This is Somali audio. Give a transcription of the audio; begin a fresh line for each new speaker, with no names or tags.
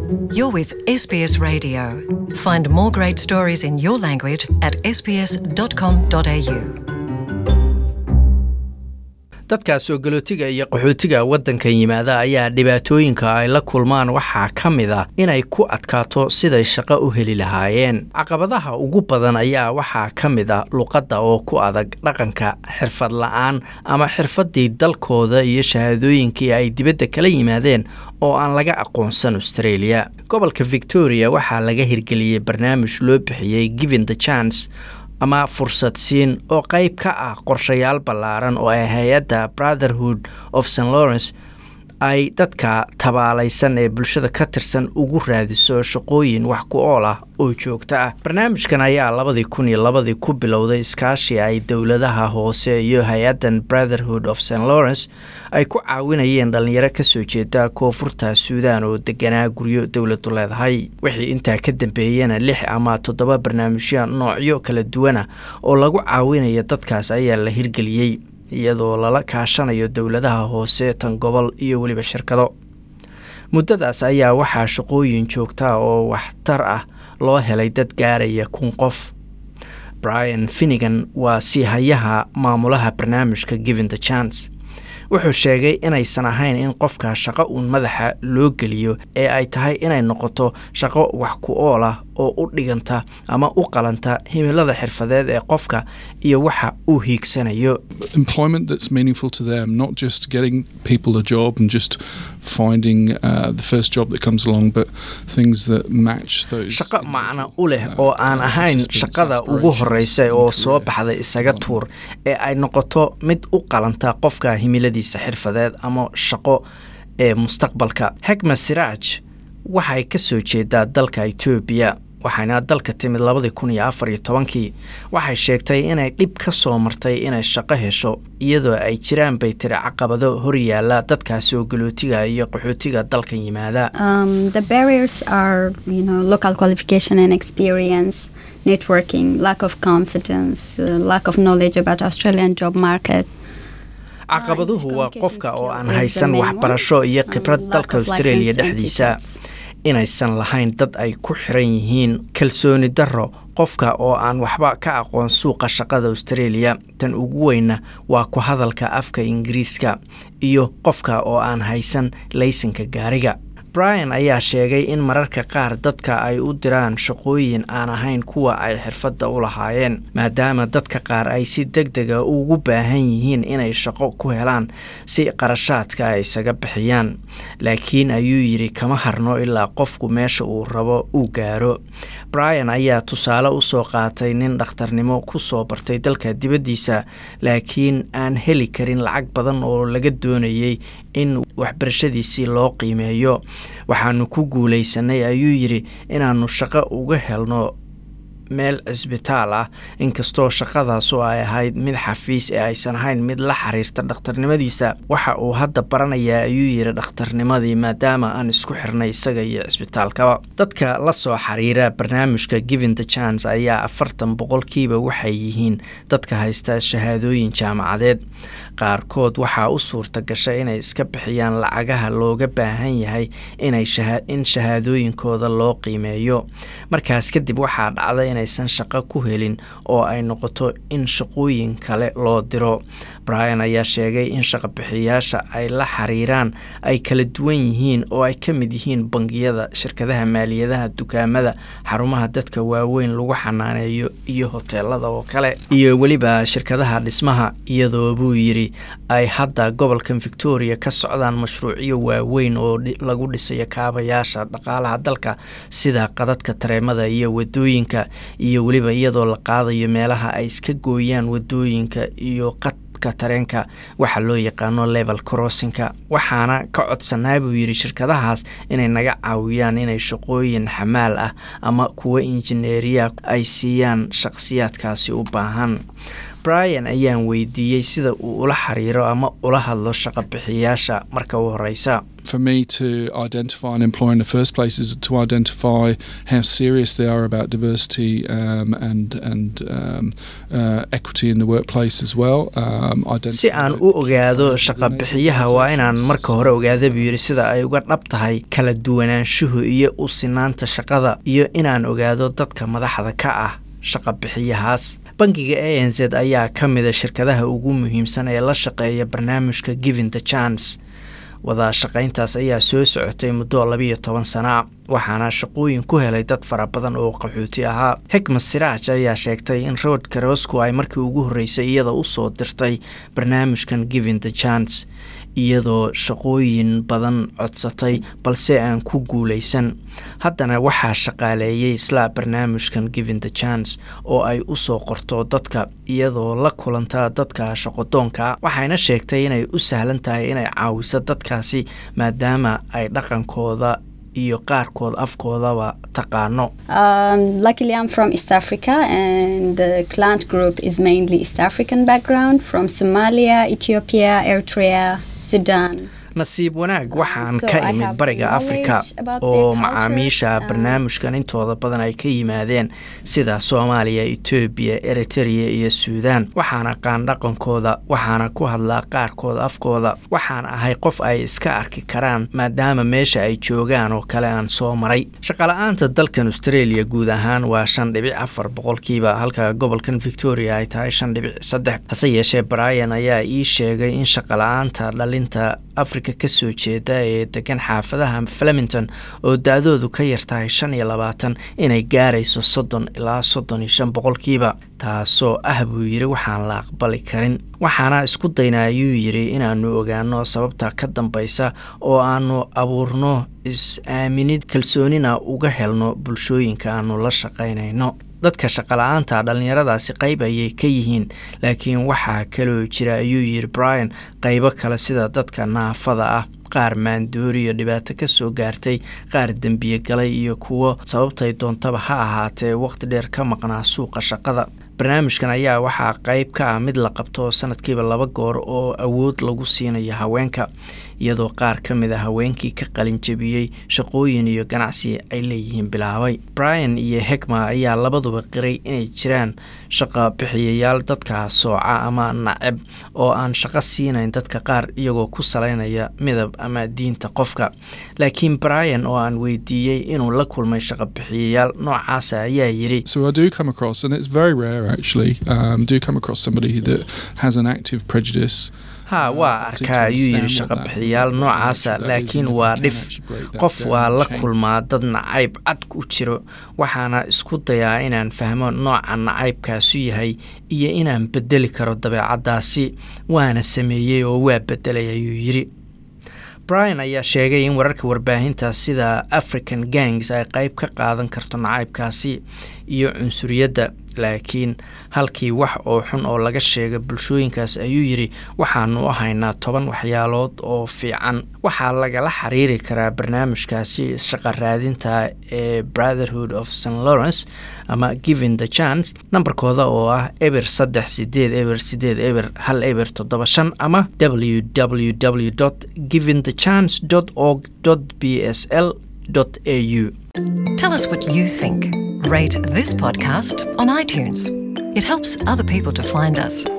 You're with SBS Radio. Find more great stories in your language at sbs.com.au.
dadka soo galootiga iyo qaxootiga waddankan yimaada ayaa dhibaatooyinka ay la kulmaan waxaa ka mid ah inay ku adkaato siday shaqo u heli lahaayeen caqabadaha ugu badan ayaa waxaa ka mid ah luqadda oo ku adag dhaqanka xirfad la-aan ama xirfaddii dalkooda iyo shahaadooyinkii ay dibadda kala yimaadeen oo aan laga aqoonsan australia gobolka victoria waxaa laga hirgeliyey barnaamij loo bixiyey giving the chance ama fursad siin oo qayb ka ah qorshayaal ballaaran oo ay hay-adda brotherhood of st lawrence ay dadka tabaalaysan ee bulshada ka tirsan ugu raadiso shaqooyin wax ku ool ah oo joogto ah barnaamijkan ayaa labadii kun iyo labadii ku bilowday iskaashi ay dowladaha hoose iyo hay-addan brotherhood of st lawrence ay ku caawinayeen dhallinyaro kasoo jeeda koonfurta suudan oo deganaa guryo dowladu leedahay wixii intaa ka dambeeyana lix ama toddoba barnaamijyo noocyo kala duwana oo lagu caawinayo dadkaas ayaa la hirgeliyey iyadoo lala kaashanayo dowladaha hoose tan gobol iyo weliba shirkado muddadaas ayaa waxaa shaqooyin joogtaa oo waxtar ah loo helay dad gaaraya kun qof brian finnegan waa siihayaha maamulaha barnaamijka giving the chance wuxuu sheegay inaysan ahayn in qofka shaqo uun madaxa loo geliyo ee ay tahay inay noqoto shaqo wax ku ool ah oo u dhiganta ama u qalanta himilada xirfadeed ee qofka iyo waxa uu hiigsanayo
employment that's meaningful to them, not just getting people a job and just finding uh, the first job that comes along, but things that match those.
shaqo macno u leh
individual,
oo aan
uh,
ahayn
experience,
shaqada ugu
aspirations,
horeysa
and
oo soo
career,
baxda isaga
um,
tuur ee ay noqoto mid u qalanta qofka himiladiisa xirfadeed ama shaqo ee mustaqbalka xegma siraaj waxay ka soo jeedaa dalka etoobiya waxayna dalka timid labadii kun iyo afar iyo tobankii waxay sheegtay inay dhib ka soo martay inay shaqo hesho iyadoo ay jiraan bay tiri caqabado horyaala dadka soo galootiga iyo qaxootiga dalkan yimaada
Um, the barriers are, you know, local qualification and experience, networking, lack of confidence, uh, lack of knowledge about Australian job market.
caqabaduhu waa qofka oo aan
is the
haysan
main
waxbarasho iyo
Um,
khibrad
lack
dalka
of
australia
license and
dhexdiisa
tickets.
inaysan lahayn dad ay ku xiran yihiin kalsooni darro qofka oo aan waxba ka aqoon suuqa shaqada australia tan ugu weyna waa ku hadalka afka ingiriiska iyo qofka oo aan haysan laysanka gaariga brian ayaa sheegay in mararka qaar dadka ay u diraan shaqooyin aan ahayn kuwa ay xirfadda u lahaayeen maadaama dadka qaar ay si deg dega ugu baahan yihiin inay shaqo ku helaan si qarashaadka ay isaga bixiyaan laakiin ayuu yidhi kama harno ilaa qofku meesha uu rabo uu gaaro brian ayaa tusaale usoo qaatay nin dhakhtarnimo ku soo bartay dalka dibaddiisa laakiin aan heli karin lacag badan oo laga doonayay in waxbarashadiisii loo qiimeeyo waxaanu ku guulaysanay ayuu yidhi inaannu shaqo uga helno meel cisbitaal ah inkastoo shaqadaasu ay ahayd mid xafiis ee aysan ahayn mid la xiriirta dhakhtarnimadiisa waxa uu hadda baranayaa ayuu yidhi dhakhtarnimadii maadaama aan isku xirnay isaga iyo cisbitaalkaba dadka la soo xiriira barnaamijka giving the chance ayaa afartan boqolkiiba waxay yihiin dadka haysta shahaadooyin jaamacadeed qaarkood waxaa u suurta gashay inay iska bixiyaan lacagaha looga baahan yahay inay shaha- in shahaadooyinkooda loo qiimeeyo markaas kadib waxaa dhacda inaysan shaqo ku helin oo ay noqoto in shaqooyin kale loo diro brian ayaa sheegay in shaqobixiyaasha ay la xiriiraan ay kala duwan yihiin oo ay ka mid yihiin bangiyada shirkadaha maaliyadaha dukaamada xarumaha dadka waaweyn lagu xanaaneeyo iyo hoteelada oo kale iyo weliba shirkadaha dhismaha iyadoo buu yidhi ay hadda gobolkan victoria ka socdaan mashruucyo waaweyn oo dhi- lagu dhisayo kaabayaasha dhaqaalaha dalka sida qadadka tareemada iyo wadooyinka iyo weliba iyadoo la qaadayo meelaha ay iska gooyaan wadooyinka iyo qadka tareenka waxa loo yaqaano level crossinka waxaana ka codsanaa buu yidhi shirkadahaas inay naga caawiyaan inay shaqooyin xamaal ah ama kuwa injineeriya ay siiyaan shaqsiyaadkaasi u baahan brian ayaan weydiiyey sida uu ula xiriiro ama ula hadlo shaqabixiyaasha marka u horeysa
For me to identify an employer in the first place is to identify how serious they are about diversity um, and and um, uh, equity in the workplace as well. Um,
si aan u ogaado shaqabixiyaha waa inaan marka hore ogaada buu yidhi sida ay uga dhab tahay kala duwanaanshuhu iyo u sinaanta shaqada iyo inaan ogaado dadka madaxda ka ah shaqabixiyahaas bangiga a n z ayaa ka mida shirkadaha ugu muhiimsan ee la shaqeeya barnaamijka giving the chance wada shaqayntaas ayaa soo socotay muddo labiiyo toban sana waxaana shaqooyin ku helay dad fara badan oo qaxooti ahaa xikmas siraaj ayaa sheegtay in road karosco ay markii ugu horreysay iyada u soo dirtay barnaamijkan giving the chance iyadoo shaqooyin badan codsatay balse aan ku guulaysan haddana waxaa shaqaaleeyay isla barnaamijkan giving the chance oo ay u soo qorto dadka iyadoo la kulanta dadka shaqodoonka waxayna sheegtay inay u sahlan tahay inay caawiso dadkaasi maadaama ay dhaqankooda iyo qaarkood afkoodaba taqaano
Um, luckily, I'm from East Africa, and the client group is mainly East African background from Somalia, Ethiopia, Eritrea, Sudan.
nasiib wanaag waxaan
so
ka
I
imid
have
bariga
knowledge
afrika
about
oo
their culture,
macaamiisha
um,
barnaamijkan intooda badan ay ka yimaadeen sida soomaaliya etoobiya eritereya iyo suudaan waxaan aqaan dhaqankooda waxaana ku hadlaa qaarkooda afkooda waxaan ahay qof ay iska arki karaan maadaama meesha ay joogaan oo kale aan soo maray shaqala-aanta dalkan australia guud ahaan waa shan dhibic afar boqolkiiba halka gobolkan victoria ay tahay shan dhibic saddex hase yeeshee brian ayaa ii sheegay in shaqala-aanta dhalinta afrika ka soo jeeda ee degan xaafadaha flemington oo da-doodu ka yartahay shan iyo labaatan inay gaarayso soddon ilaa soddon iyo shan boqolkiiba taasoo ah buu yidhi waxaan la aqbali karin waxaana isku daynaa ayuu yidhi inaannu ogaano sababta ka dambaysa oo aannu abuurno is-aaminid kalsoonina uga helno bulshooyinka aannu la shaqaynayno dadka shaqala-aanta dhallinyaradaasi qayb ayay ka yihiin laakiin waxaa kaloo jira ayuu yidhi brian qaybo kale sida dadka naafada ah qaar maandooriyo dhibaato ka soo gaartay qaar dembiye galay iyo kuwo sababtay doontaba ha ahaatee waqti dheer ka maqnaa suuqa shaqada barnaamijkan ayaa waxaa qayb ka ah mid la qabto sanadkiiba laba goor oo awood lagu siinayo haweenka iyadoo qaar ka mid a haweenkii ka qalin jebiyey shaqooyin iyo ganacsi ay leeyihiin bilaabay brian iyo hegma ayaa labaduba qiray inay jiraan shaqa bixiyayaal dadka sooca ama nacab oo aan shaqo siinayn dadka qaar iyagoo ku salaynaya midab ama diinta qofka laakiin brian oo aan weydiiyey inuu la kulmay shaqa bixiyayaal noocaasa ayaa yidhi
So I do come across, and it's very rare actually, um, do come across somebody that has an active prejudice.
ha waa arkaa ayuu yidhi shaqa bixiyaal noocaasa laakiin waa dhif qof waa la kulmaa dad nacayb cad ku jiro waxaana isku dayaa inaan fahmo nooca nacaybkaasu yahay iyo inaan bedeli karo dabeecaddaasi waana sameeyey oo waa bedelay ayuu yidhi brian ayaa sheegay in wararka warbaahinta sida african gangs ay qayb ka qaadan karto nacaybkaasi iyo cunsuriyadda laakiin halkii wax oo xun oo laga sheega bulshooyinkaas ayuu yidhi waxaanu u haynaa toban waxyaalood oo fiican waxaa lagala xiriiri karaa barnaamijkaasi shaqa raadinta ee brotherhood of st lawrence ama giving the chance nambarkooda oo ah eber saddex sideed eber sideed eber hal eber toddoba shan ama www giving the chance org b s l au
Tell us what you think. Rate this podcast on iTunes. It helps other people to find us.